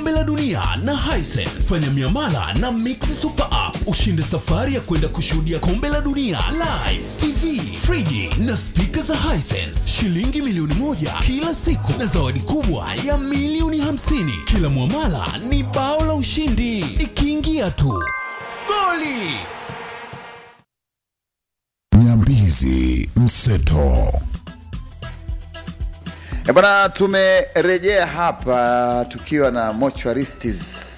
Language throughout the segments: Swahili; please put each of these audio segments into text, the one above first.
kombe la dunia na Hisense. Fanya miamala na Mix Super App ushinde safari ya kwenda kushuhudia kombe la dunia live, TV, friji na spika za Hisense, shilingi milioni moja kila siku na zawadi kubwa ya milioni hamsini. Kila mwamala ni bao la ushindi, ikiingia tu goli. Nyambizi Mseto. E bwana, tumerejea hapa tukiwa na mortuaristes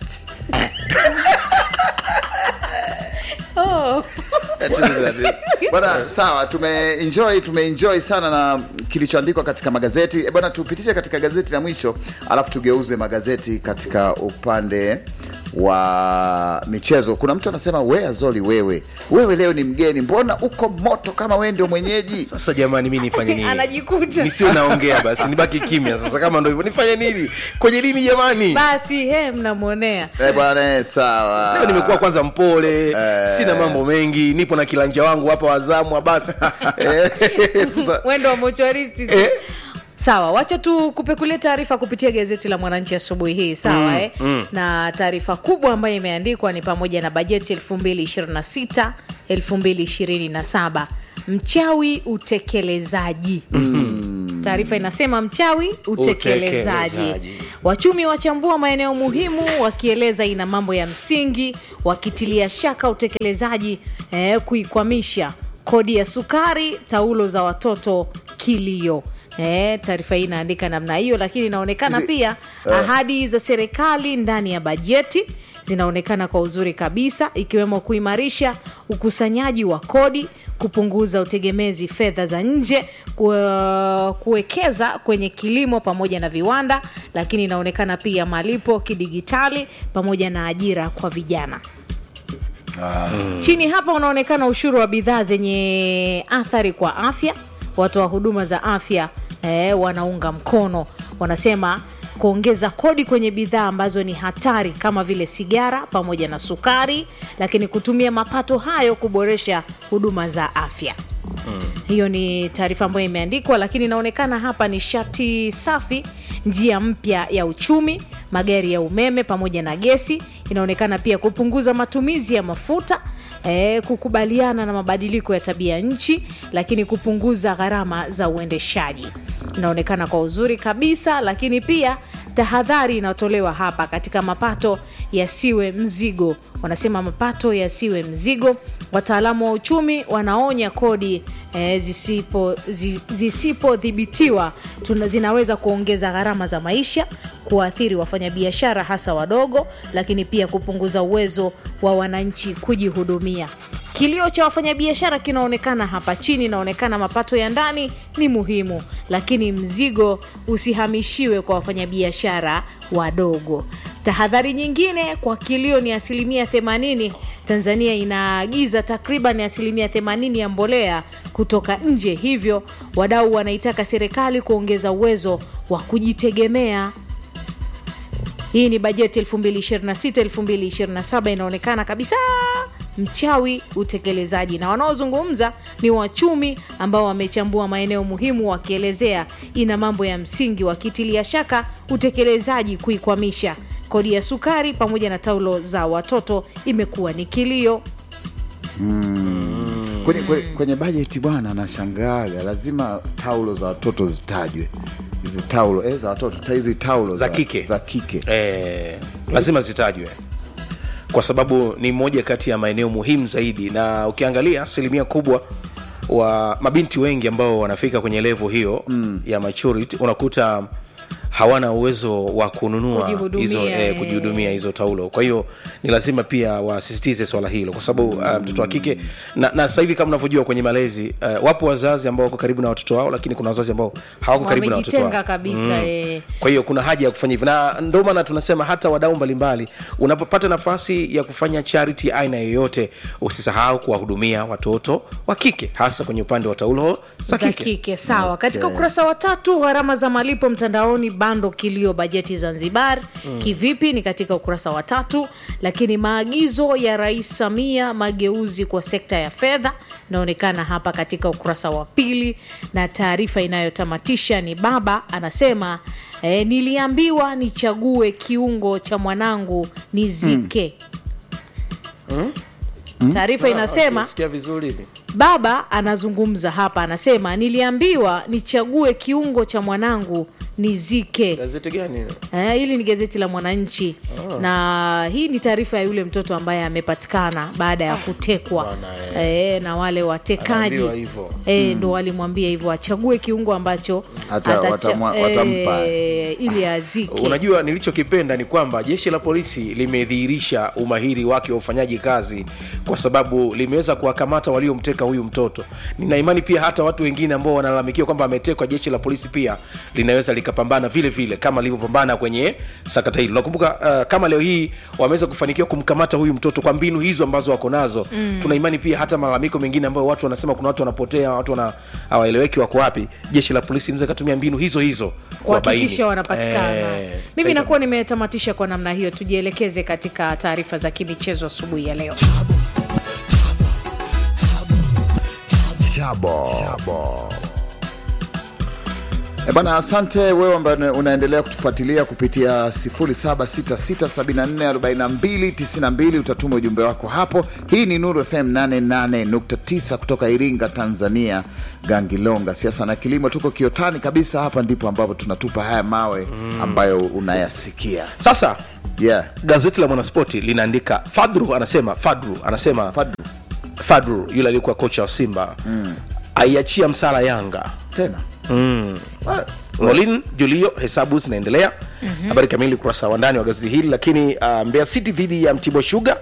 Oh. bwana. Sawa, tumeenjoy tumeenjoy sana na kilichoandikwa katika magazeti. E bwana, tupitishe katika gazeti la mwisho, alafu tugeuze magazeti katika upande wa michezo. Kuna mtu anasema wea Zoli, wewe wewe leo ni mgeni, mbona uko moto kama wewe ndio mwenyeji? sasa jamani mi nifanye nini Anajikuta. nisio naongea basi nibaki kimya sasa kama ndo hivyo nifanye nini kwenye lini jamani basi he mnamwonea E bwana, eh, sawa. leo nimekuwa kwanza mpole sina mambo mengi nipo na kilanja wangu hapa wazamwa basi Eh, sasa- mwendo wa mochwaristi Eh. sawa wacha tu kupekulia taarifa kupitia gazeti la mwananchi asubuhi hii sawa eh? na taarifa kubwa ambayo imeandikwa ni pamoja na bajeti 226 227 mchawi utekelezaji taarifa inasema mchawi utekelezaji Utekelezaji. wachumi wachambua maeneo muhimu wakieleza ina mambo ya msingi wakitilia shaka utekelezaji eh, kuikwamisha kodi ya sukari taulo za watoto kilio Eh, taarifa hii inaandika namna hiyo lakini inaonekana Hivi, pia ahadi za serikali ndani ya bajeti zinaonekana kwa uzuri kabisa ikiwemo kuimarisha ukusanyaji wa kodi kupunguza utegemezi fedha za nje ku- kuwekeza kwenye kilimo pamoja na viwanda lakini inaonekana pia malipo kidigitali pamoja na ajira kwa vijana chini hapa unaonekana ushuru wa bidhaa zenye athari kwa afya watoa huduma za afya eh, wanaunga mkono wanasema kuongeza kodi kwenye bidhaa ambazo ni hatari kama vile sigara pamoja na sukari lakini kutumia mapato hayo kuboresha huduma za afya hiyo ni taarifa ambayo imeandikwa lakini inaonekana hapa nishati safi njia mpya ya uchumi magari ya umeme pamoja na gesi inaonekana pia kupunguza matumizi ya mafuta eh, kukubaliana na mabadiliko ya tabia nchi lakini kupunguza gharama za uendeshaji inaonekana kwa uzuri kabisa lakini pia tahadhari inayotolewa hapa katika mapato yasiwe mzigo wanasema mapato yasiwe mzigo wataalamu wa uchumi wanaonya kodi eh, zisipo zi- zisipodhibitiwa tuna- zinaweza kuongeza gharama za maisha kuwaathiri wafanyabiashara hasa wadogo lakini pia kupunguza uwezo wa wananchi kujihudumia kilio cha wafanyabiashara kinaonekana hapa chini inaonekana mapato ya ndani ni muhimu lakini mzigo usihamishiwe kwa wafanyabiashara wadogo tahadhari nyingine kwa kilio ni asilimia 80 tanzania inaagiza takriban asilimia 80 ya mbolea kutoka nje hivyo wadau wanaitaka serikali kuongeza uwezo wa kujitegemea hii ni bajeti 226 227 inaonekana kabisa mchawi utekelezaji na wanaozungumza ni wachumi ambao wamechambua maeneo muhimu wakielezea ina mambo ya msingi wakitilia shaka utekelezaji kuikwamisha kodi ya sukari pamoja na taulo za watoto imekuwa ni kilio kwenye, kwenye, kwenye bajeti bwana, nashangaaga lazima taulo za watoto zitajwe, hizi taulo eh, za watoto ta- hizi taulo Za kike. za kike eh, lazima zitajwe kwa sababu ni moja kati ya maeneo muhimu zaidi na ukiangalia asilimia kubwa wa mabinti wengi ambao wanafika kwenye levo hiyo mm. ya maturity unakuta hawana uwezo wa kununua Kujihudumia, hizo eh, eh. kujihudumia hizo taulo kwa hiyo ni lazima pia wasisitize swala hilo kwa sababu uh, mtoto wa kike na, na sasa hivi kama unavyojua kwenye malezi uh, wapo wazazi ambao wako karibu na watoto wao lakini kuna wazazi ambao hawako karibu na watoto wamejitenga wao kabisa eh. kwa hiyo kuna haja ya kufanya hivyo na ndio maana tunasema hata wadau mbalimbali unapopata nafasi ya kufanya charity aina yoyote usisahau kuwahudumia watoto wa kike hasa kwenye upande wa taulo za za kike kike sawa katika ukurasa wa tatu gharama za malipo mtandaoni bado bando kilio bajeti Zanzibar mm. kivipi? Ni katika ukurasa wa tatu. Lakini maagizo ya Rais Samia mageuzi kwa sekta ya fedha inaonekana hapa katika ukurasa wa pili, na taarifa inayotamatisha ni baba anasema eh, niliambiwa nichague kiungo cha mwanangu nizike. Taarifa inasema sikia vizuri hivi baba anazungumza hapa, anasema niliambiwa nichague kiungo cha mwanangu nizike. gazeti gani Eh, hili ni gazeti la Mwananchi na hii ni taarifa ya yule mtoto ambaye amepatikana baada ya kutekwa bwana, eh, na wale watekaji Anaambiwa hivyo. eh, ndo walimwambia hivyo achague kiungo ambacho Ata- atacha- watamwa- watampa. eh, ili azike. unajua nilichokipenda ni kwamba jeshi la polisi limedhihirisha umahiri wake wa ufanyaji kazi kwa sababu limeweza kuwakamata waliomteka huyu mtoto nina imani pia hata watu wengine ambao wanalalamikiwa kwamba ametekwa jeshi la polisi pia linaweza likapambana vile vile kama lilivyopambana kwenye sakata hili nakumbuka uh, kama leo hii wameweza kufanikiwa kumkamata huyu mtoto kwa mbinu hizo ambazo wako nazo mm. tuna imani pia hata malalamiko mengine ambayo watu wanasema kuna watu wanapotea watu wana hawaeleweki wako wapi jeshi la polisi linaweza katumia mbinu hizo hizo kuwabaini. kuhakikisha wanapatikana. Eh, Mimi sahihi nakuwa nimetamatisha kwa namna hiyo. Tujielekeze katika taarifa za kimichezo asubuhi ya leo. Chabo. Chabo. E bana, asante wewe ambaye unaendelea kutufuatilia kupitia 0766744292 utatuma ujumbe wako hapo. Hii ni Nuru FM 88.9 kutoka Iringa, Tanzania, Gangilonga. Siasa na kilimo, tuko kiotani kabisa. Hapa ndipo ambapo tunatupa haya mawe ambayo unayasikia. sasa Yeah. gazeti la mwanaspoti linaandika fadru anasema fadru anasema Fadlu. fadru yule aliyekuwa kocha wa simba mm. aiachia msala yanga Tena Ah, molin julio hesabu zinaendelea mm-hmm. habari kamili ukurasa wa ndani wa gazeti hili lakini uh, mbeya city dhidi ya mtibwa shuga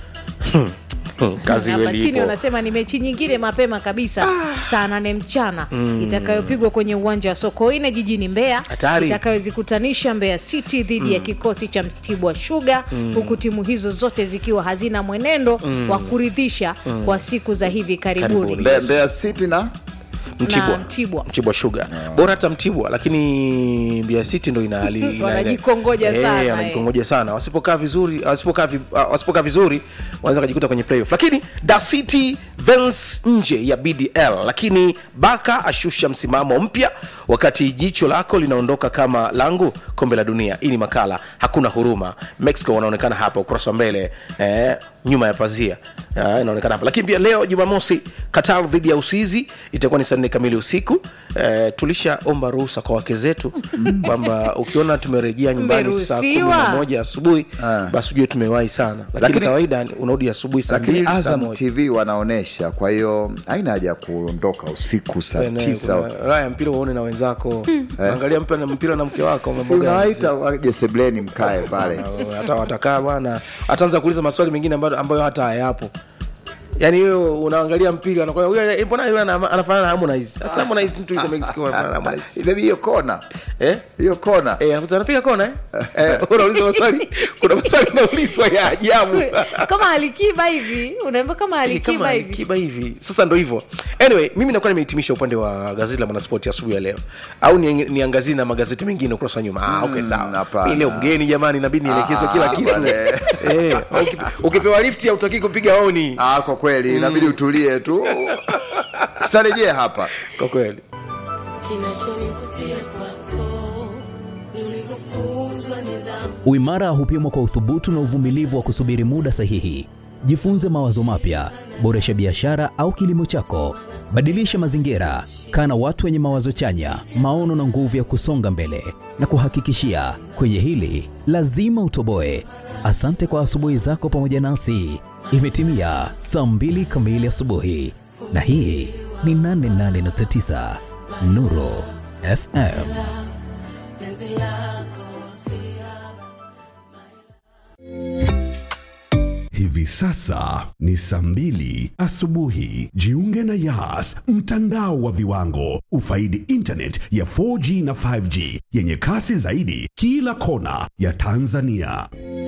kazi Hapa kweli chini ipo wanasema ni mechi nyingine mapema kabisa saa nane mchana itakayopigwa kwenye uwanja wa Sokoine jijini Mbeya Hatari. itakayozikutanisha Mbeya City dhidi ya kikosi cha Mtibwa Sugar huku timu hizo zote zikiwa hazina mwenendo wa kuridhisha kwa siku za hivi karibuni. Karibuni. Mbeya Mbeya City na mtibwa na Mtibwa. mtibwa shuga bora hata mtibwa lakini Mbeya city ndo ina hali- ina- Wanajikongoja Eh, sana, eh. wanajikongoja sana wasipokaa vizuri wasipokaa vi, uh, wasipokaa vizuri wanaweza kujikuta kwenye playoff lakini da city vens nje ya bdl lakini baka ashusha msimamo mpya wakati jicho lako linaondoka kama langu kombe la dunia hii ni makala hakuna huruma mexico wanaonekana hapa ukurasa wa mbele eh, nyuma ya pazia eh, inaonekana hapa lakini pia leo jumamosi qatar dhidi ya uswizi itakuwa ni saa nne kamili usiku eh, tulishaomba ruhusa kwa wake zetu kwamba ukiona tumerejea nyumbani saa kumi na Mmeruhusiwa. moja asubuhi Ah. basi ujue tumewahi sana lakini, Lakini- kawaida unarudi asubuhi saa lakini mbili saa Azam moja TV wanaonesha, kwa hiyo haina haja ya kuondoka usiku saa Kuna- tisa. kuna raha ya mpira uone na wenzako angalia mpira na mpira na mke wako Si mambo gani? unawaita waje sebleni mkae pale. Na hata watakaa bwana ataanza kuuliza maswali mengine ambayo, ambayo hata hayapo yaani wewe unaangalia mpira anakwambia, "Huyu, mbona yule ana- anafanana na Harmonize sasa Harmonize mtu yuko Mexico anafanana na Harmonize Baby, hiyo kona eh hiyo kona Eh, anakuta anapiga kona eh? Eh, unauliza maswali kuna maswali unaulizwa ya ajabu kama alikiba hivi unaambia kama Ni alikiba kama hivi kiba hivi sasa ndo hivyo anyway mimi nakuwa nimehitimisha upande wa gazeti la mwanaspoti asubuhi ya leo au ni- niangazie na magazeti mengine ukurasa wa nyuma ah, okay, sawa hapana. Mimi leo mgeni jamani inabidi nielekezwe kila Ah, kitu bwana. eh, ukipe- ukipewa lifti hautaki kupiga honi ah, kwa kweli inabidi utulie tu tutarejea hapa kwa kweli Kinachonivutia kwako ni ulivyofunzwa nidhamu. Uimara hupimwa kwa uthubutu na uvumilivu wa kusubiri muda sahihi. Jifunze mawazo mapya, boresha biashara au kilimo chako, badilisha mazingira, kaa na watu wenye mawazo chanya, maono na nguvu ya kusonga mbele. Na kuhakikishia kwenye hili lazima utoboe. Asante kwa asubuhi zako pamoja nasi. Imetimia saa mbili kamili asubuhi, na hii ni 88.9 Nuru FM. Hivi sasa ni saa mbili asubuhi. Jiunge na Yas, mtandao wa viwango. Ufaidi internet ya 4G na 5G yenye kasi zaidi kila kona ya Tanzania.